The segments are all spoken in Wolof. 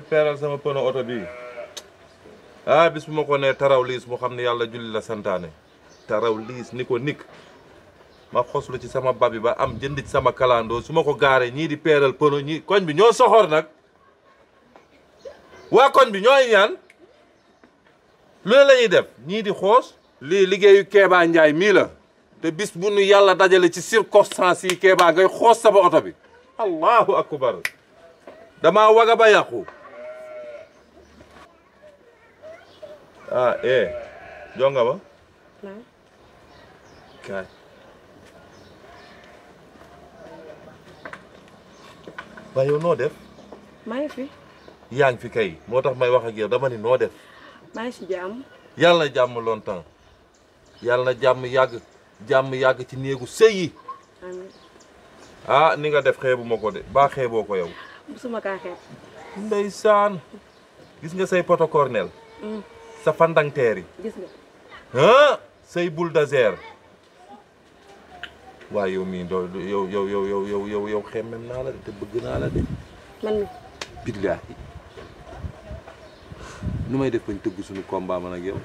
peeral sama pono oto bii ah bis bu ma ko nee taraw liis mu xam ne yàlla julli la santaane taraw liis ni ko nikk ma xoslu ci sama babi ba am jënd ci sama kalandoo su ma ko gaaree ñii di peeral pono ñii koñ bi ñoo soxor nag waa koñ bi ñooy ñaan lu ne la ñuy def ñii di xoos lii liggéeyu Kéba Njaay mii la te bis bu nu yàlla dajale ci circonstance yi Kéba ngay xoos sama oto bi allahu akbar damaa waga ba yàqu ah eh jonga ma naam kaay waaye yow noo def maa ngi fi yaa ngi fi kay moo tax may wax ak yow dama ni noo def maa ngi si jàmm yàlla na jàmm longtemps yàlla na jàmm yàgg jàmm yàgg ci néegu sëy yi amiin ah ni nga def xeebu ma ko de baa xeeboo ko yow musuma kaa xeeb ndeysaan gis nga say poto cornel Mm. sa fandangteer yi gis nga ah say bulldozer waaye yow mii doo yow yow yow yow yow yow yow xemmem naa la de te bëgg naa la de man mi billaahi nu may def bañ tëgg suñu combat man ak yow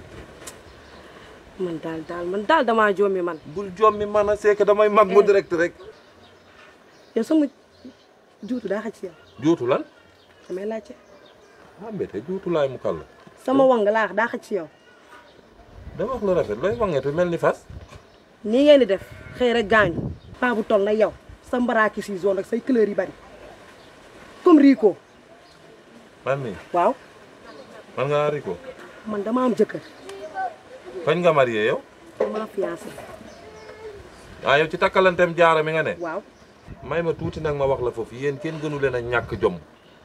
man daal daal man daal damaa joomi man bul jommi man a c'est que damay mag mu direct rek yow sama juutu daa xaj si yow juutu lan damay laajte ah mbete juutu laay mu kàll sama wang laa wax daa xaj si yow dama wax la rafet looy wangeetu mel ni fas nii ngeen di def xëy rek gaañu paa bu toll na yow sa mbaraaki si zone rek say couleur yi bari comme Rico man mii waaw man nga Rico man dama am jëkkër kañ nga marié yow dama fiancé ah yow ci takkalantem jaara mi nga ne waaw may ma tuuti nag ma wax la foofu yéen kenn gënu leen a ñàkk jom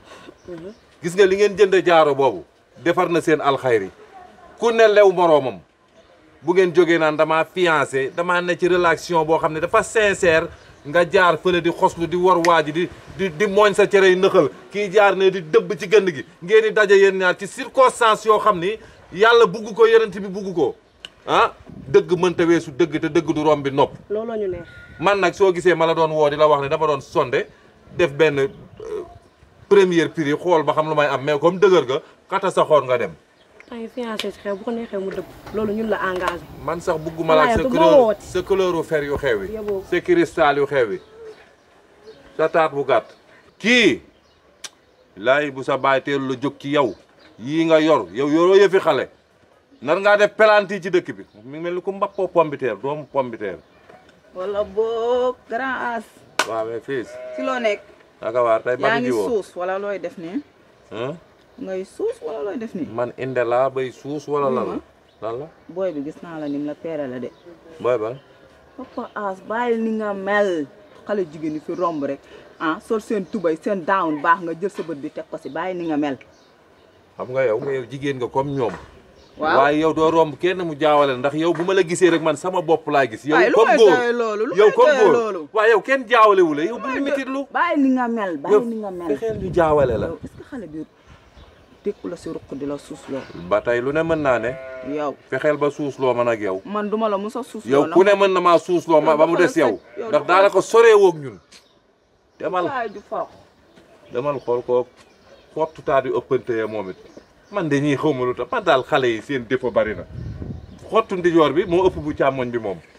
gis nga li ngeen jënd jaaro boobu defar na seen alxayri ku ne lew moroomam bu ngeen jógee naan damaa fiancé damaa ne ci relation boo xam ne dafa sincère nga jaar fële di xoslu di war waaji di di di mooñ sa cere yu nëxal kii jaar ne di dëbb ci gënd gi ngeen di daje yéen ñaar ci circonstance yoo xam ni yàlla bugg ko yonent bi bugg ko ah dëgg mënta weesu dëgg te dëgg du romb bi nopp looloo ñu neex man nag soo gisee ma la doon woo di la wax ne dama doon sonde def benn euh, première prix xool ba xam lu may am mais comme dëgër ga xata sa xoon nga dem maa ngi fiancé si xew bu ko neexee mu dëpp loolu ñun la engagé man sax bugguma la ak sa Waaye du ma couleur wooti. sa couleuru fer yu xew yi Yeboo. sa cristal yu xew yi sa taat bu gàtt kii laay bu sa baay teelu la jóg ci yow yii nga yor yow yoroo yëfi xale nar ngaa def pelanti ci dëkk bi mi ngi mel ni ku mbappoo pombiteer doomu pombiteer wala boog grand as waaw mais fii ci loo nekk naka waar tey yaa bari ngi ji woo suus wala looy def nii Hein? ngay suus wala looy def nii man inde laa bay suus wala lan la lan la booy bi gis naa la nim la peere la de booy ban papa as bàyyil ni nga mel xale jigéen ñi fi romb rek ah sol seen tubay seen down baax nga jël sa bët bi teg ko si bàyyi ni nga mel xam nga yow nga yow jigéen nga comme ñoom waaw waaye yow doo romb kenn mu jaawale ndax yow bu ma la gisee rek man sama bopp laa gis yow waaye lu comme may góor doyee loolu lu yow may comme doyee góor loolu waaye yow kenn jaawale wu la yow bu ñu mititlu bàyyi ni nga mel bàyyi ni nga mel fexeel ñu jaawale la yow est-ce que xale bi tekku la si ruq di la suus loo ba tey lu ne mën naa ne yow fexeel ba suus loo man ak yow man duma la musa suus yow loo ku ne mën na maa suus loo ma Yow ba mu dafa des la yow sëg- yow ndax dafa la daanaka soree woog ñun demal waay ju forox demal xool ko xottu taat yu ëppante moom it man de ñii xaw ma lu tax man daal xale yi seen défaut bari na xottu ndijoor bi moo ëpp bu càmmoñ bi moom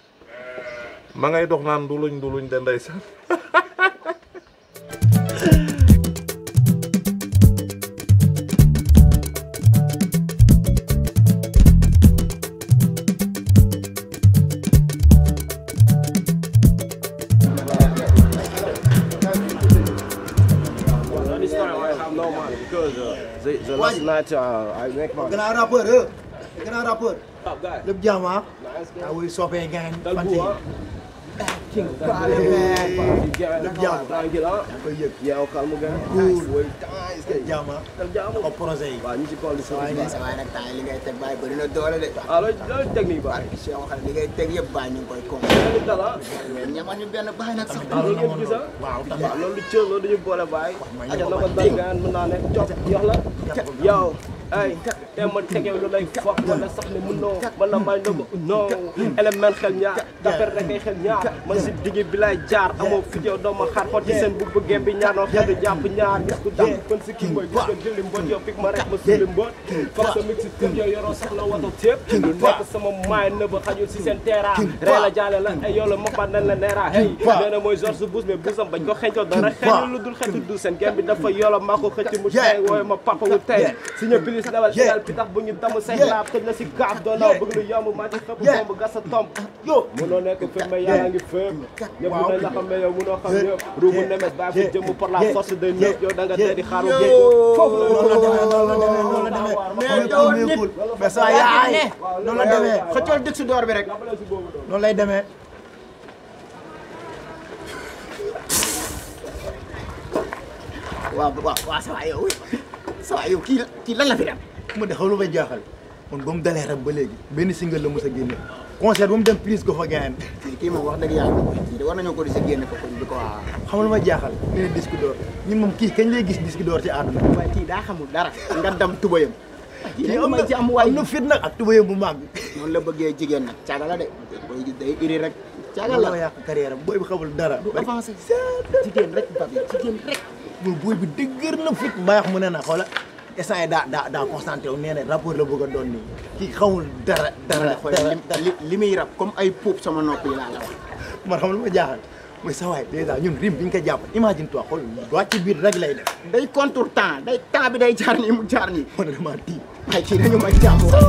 ma ngay dox naan nduluñ nduluñ de ndeysaan This time I have no money because uh, the, the last night uh, I make money. grand rappeur euh grand rappeur Top guy. lépp jàmm ah Nice guy. ah oui soppee gain Dal fan bu yi ah. king You get lépp it. jàmm Thank you ah. koy yëg Yeah, calm again. Cool. Nice way. Nice guy. lépp jàmm ah Dal jàmm. ko projet yi waaw ñu ci kaw li waaye sama nag sa waay nag temps yi li ngay teg baay bëri na doole de. ah loolu loolu technique ba. Cheikh waxal li ngay teg yëpp baay ñu ngi koy koom. loolu dala. ñamal ñu benn baay nag sax. ah loolu yëpp gis ah. waaw tax waaw loolu cër loolu dañu boole baay. ma aja ñëw na ba ko dal gaan mën naa ne cop yox la. yow ay te ma teg yow lu lay foog wala sax ne mënoo man la may nëbb non élément xel ñaar daper rek ay xel ñaar man si digg bi lay jaar amoo fi yow doo ma xaar xotti seen bu bëggee bi ñaanoo xeetu jàpp ñaar gis ku dam kon si kii mooy gis nga jëli mbot yow pik ma rek ma suli mbot foog sa mix si kër yow yoroo soxla wato tépp lu nekk sama maay nëbb xajul si seen teera ree la jaale la ay yow la moppaat nañ la neera hey nee na mooy George Bush mais busam bañ ko xencoo dara xeeñu lu dul xeetu du seen gem bi dafa yolo maa ko xëcc mu tey wooye ma papa wu tey si ñë pilis dawal égal pitax bu ñu damm say laab tëj la si gaaf doo naw bëgg lu yomb maa ci xëpp bomb gas a tomb munoo nekk fépp mais yàlla ngi fépp ñëpp nañ la xam mais yow munoo xam ñëpp ruu mu nemes bàyyi fu jëmm par la force de ñëpp yow da nga tey di xaaru géej foofu la noonu la demee noonu la demee noonu la demee mais doo nit mais sa yaay noonu la demee xëccool dëkk si door bi rek noonu lay demee waaw waaw waaw sa waay yow sa waay yow kii kii lan la fi dem ma de xam lu may jaaxal man ba mu dalee rek ba léegi benn single la mos a génne concert ba mu dem prise ko fa gaañ kii kii moom wax dëgg yàlla kii de war nañoo ko di sa génne ko kon di ko waa xam lu may jaaxal ñu ne disque d'or ñun moom kii kañ lay gis disque d'or ci àdduna waaye kii daa xamul dara nga dam tubayam kii kii nag am ma na ci am waay am na fit nag ak tubayam bu mag noonu la bëggee jigéen nag caaga la de booy gis day iri rek caaga la la yàq carrière am booy bi xamul dara du avancé jigéen rek babi jigéen rek moom booy bi dëgër na fit mbaax mu ne na xoola instant yi daa daa daa concentré wu nee na rapport la bëgg a doon nii kii xamul dara dara xool dara li li muy rab comme ay puub sama nopp yi laa la wax man xam lu ma jaaxal mooy sa waay dèjà ñun rim bi ñu ko jàpp imagine toi xool doit ci biir rek lay def day contour temps day temps bi day jaar nii mu jaar nii man dama tiit ay kii dañu may jàmm wax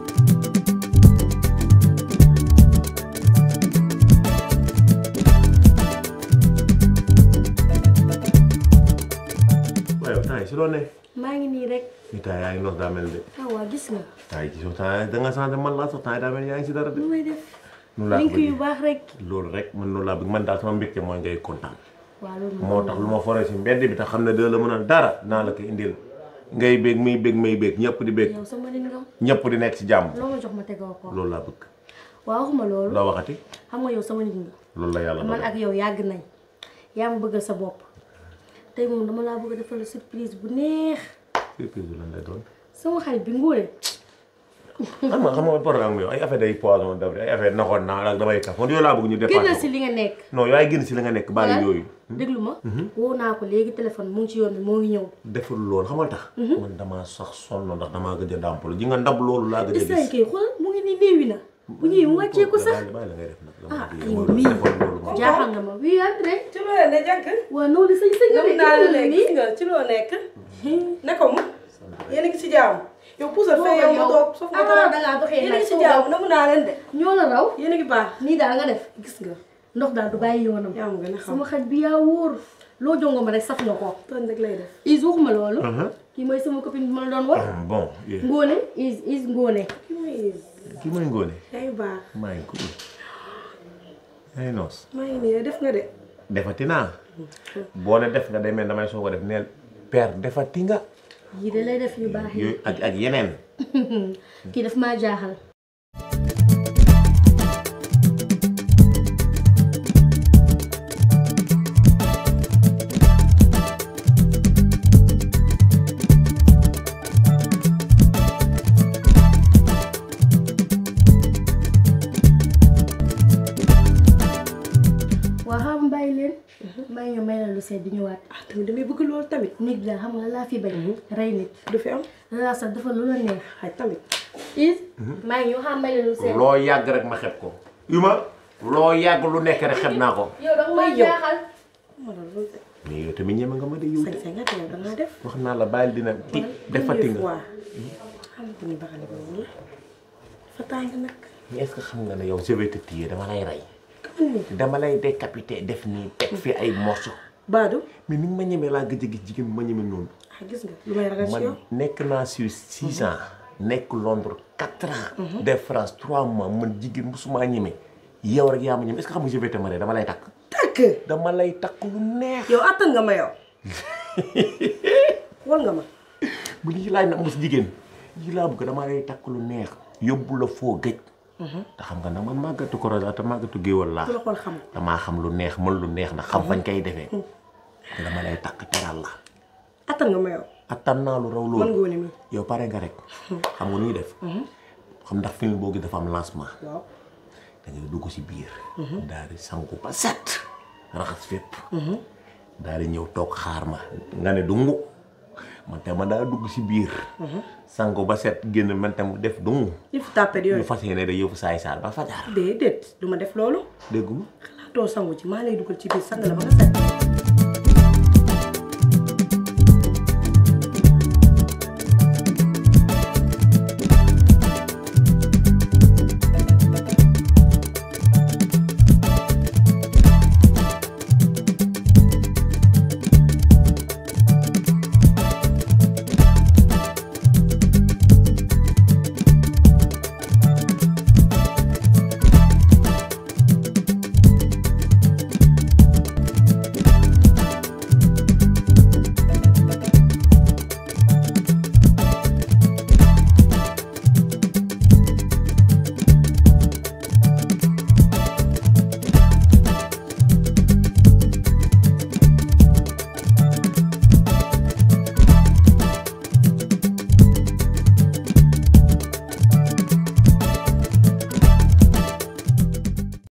waaye yow temps yi si loo ne. maa ngi nii rek ni temps yaa ngi nos daa mel de. ah waa gis nga temps yi gisoo temps da nga changé man laa sax temps yi daa mel yaa ngi si dara de. lu may def noonu laa ko link yu bëggee baax rek loolu rek man loolu laa bëgg man daal sama mbégte mooy ngay kontaan. waaw loolu moo tax lu ma foree si mbedd bi te xam ne dina la mën a dara naa la ko indil ngay bég muy bég may bég ñëpp di bég yow sama nit nga ñëpp di nekk si jàmm loo ma jox ma tegoo ko loolu laa bëgg. waaw waxuma loolu loo waxati xam nga yow sama nit nga loolu la yàlla man dogal ak yow yàgg nañ yaa ma bëggal sa bopp tey moom dama laa bëgg a defal surprise bu neex surprise bi lan lay doon. sama xarit bi ngóore xam nga xam nga programme yow ay affaire day poison daf ay affaire naxoon naa ak damay kaf man yooyu laa bëgg ñu génnal dépassé si ko li nga nekk non yow ay génn si li nga nekk bàyyi yooyu. déglu ma woo naa ko léegi téléphone mu ngi ci yoon bi moo ngi ñëw deful loolu xam nga tax. man damaa sax sonn ndax damaa gëj a dàmpalu ji nga ndab loolu laa gëj a instant gis. kay xool mu ngi nii néewi na bu ñëwee mu wàccee ko sax bàyyi la ngay def nag. ah dama yow bëgg mii defoon loolu moom. jaaxal nga ma wii André ci loo ne jànk waaw noonu sëñ sëñ nga nam naa la léegi gis nga ci loo nekk ne ko mu yéen a ngi ci jàmm yow puusal fee yow ma toog suuf nga ah toog dangaa doxee yéen a nag ngi ci jàmm namu naa leen de ñoo la raw yéen a ngi baax nii daal nga def gis nga ndox daal du bàyyi yoonam yaa ma gën a xam sama xaj bi yaa wóor loo jongo ma rek saf nga ko tooñ rek lay def is waxuma loolu kii mooy sama copine bi ma la doon wax Ah, bon yéen ngóone is is ngóone ki mooy kii mooy ngóone. yaa ngi baax maa ngi cool. yaa ngi noos. maa ngi nii def nga de defati naa. boo ne def nga day mel damay soog a def neel père defati nga. yii de lay def yu baax yi yooyu ak ak yeneen. kii daf maa jaaxal waa xam bàyyi leen may nga may la lu seet di ñëwaat ah tamit damay bëgg loolu tamit nit daal xam nga laa fi bañ rey nit du fi am laa sax dafa lu la neex xaj tamit is maa ngi ñoo xam may la lu seet loo yàgg rek ma xeb ko. yu ma loo yàgg lu nekk rek xeb naa ko. yow da nga may yow. jaaxal ma la loolu de mais yow tamit ñeme nga ma de yow sañ de. sañ nga te yow dangaa def wax naa la bàyyil dina ti defati nga. waa xam nga ni baxale boobu la dafa tàng nag mais est-ce que xam nga ne yow je vais te tuer dama lay rey. kaman ni dama lay décapité def nii teg fi ay morceaux. baadu mais ni nga ma ñemee laa gëj a gis jigéen bi ma ñeme noonu. ah gis nga lu may ragal ci yow man nekk naa Suisse six ans nekk Londres quatre ans. def France trois mois man jigéen musuma ñeme. yow rek yaa ma ñeme est-ce que xam nga je vais te marier dama lay takk. tàkk dama lay takk lu neex. yow attan nga ma yow wal nga ma bu lii laaj na am si jigéen yii laa bëgg dama lay takk lu neex yóbbu la foo gëj. te xam nga nag man màggatu korosa te màggatu géwal laa. ku la xool xam damaa xam lu neex mën lu neex na xam fañ koy defee. te dama lay takk teral la. attan nga ma yow attan naa lu raw man loolu ngoone mi yow pare nga rek xam nga nu ñuy def xam ndax film boobu dafa am lancement waaw da ngay dugg si biir daal di sangu ba set raxas fépp daal di ñëw toog xaar ma nga ne dungu man te ma daa dugg si biir sangu ba set génn man tam def dungu yëfu tàppet ñu yooyu fas yéene da yëfu saay saar ba fajar déedéet du ma def loolu dégguma xalaatoo sangu ci maa lay dugal ci biir sang la ba nga set